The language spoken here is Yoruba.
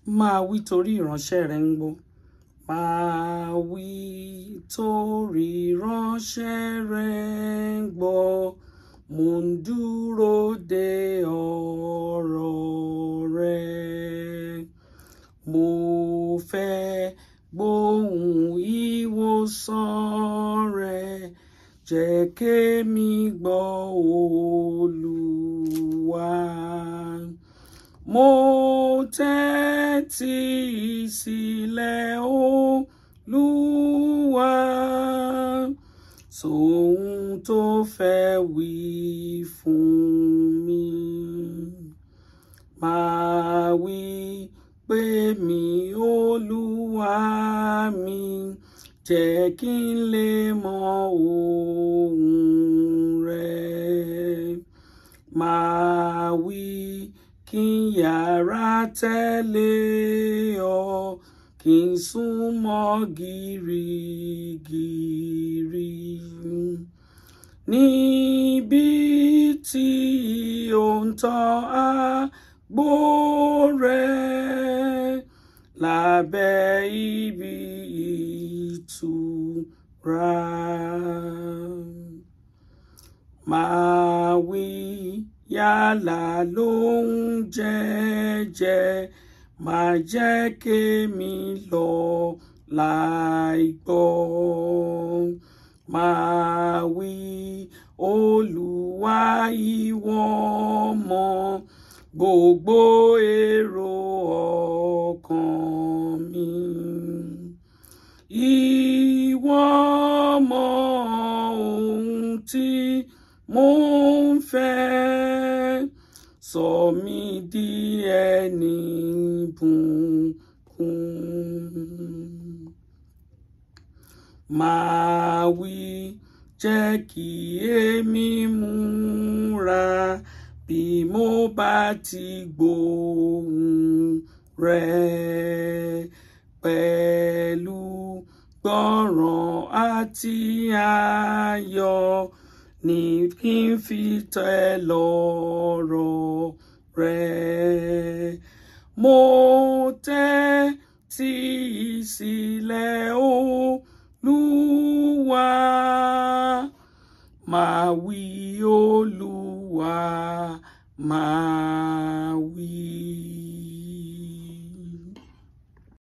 máa wí torí ìránṣẹ́ rẹ ń gbọ́ máa wí torí ìránṣẹ́ rẹ ń gbọ́ mo ń dúró de ọ̀rọ̀ rẹ mo fẹ́ gbóhùn ìwòsàn rẹ jẹ́ kémi gbọ́ olúwa mo tẹ́tí sílẹ̀ olúwa sóhun tó fẹ́ wí fún mi máa wí pé mi olúwa mi jẹ́ kí n lè mọ ohùn rẹ máa wí kí n yára tẹ̀lé ọ kí n súnmọ́ gírígírí níbi tí ò ń tọ́ àgbo rẹ lábẹ́ ibi ìtura máa wí yálà lóhùn jẹ́jẹ́ máa jẹ́ kémi lọ láì gbọ́ máa wí olúwa ìwọ mọ̀ gbogbo èrò ọkàn mi ìwọ mọ̀ ohun tí mo ń fẹ́ sọ mí di ẹni bùnkún máa wí jẹ́ kí èmi múra bí mo bá ti gbóhùn rẹ pẹ̀lú gbọ́ràn àti ayọ̀ ní kí n fi tẹ́ lọ́rọ̀ rẹ mo tẹ́tí sílẹ̀ olúwa máa wí olúwa máa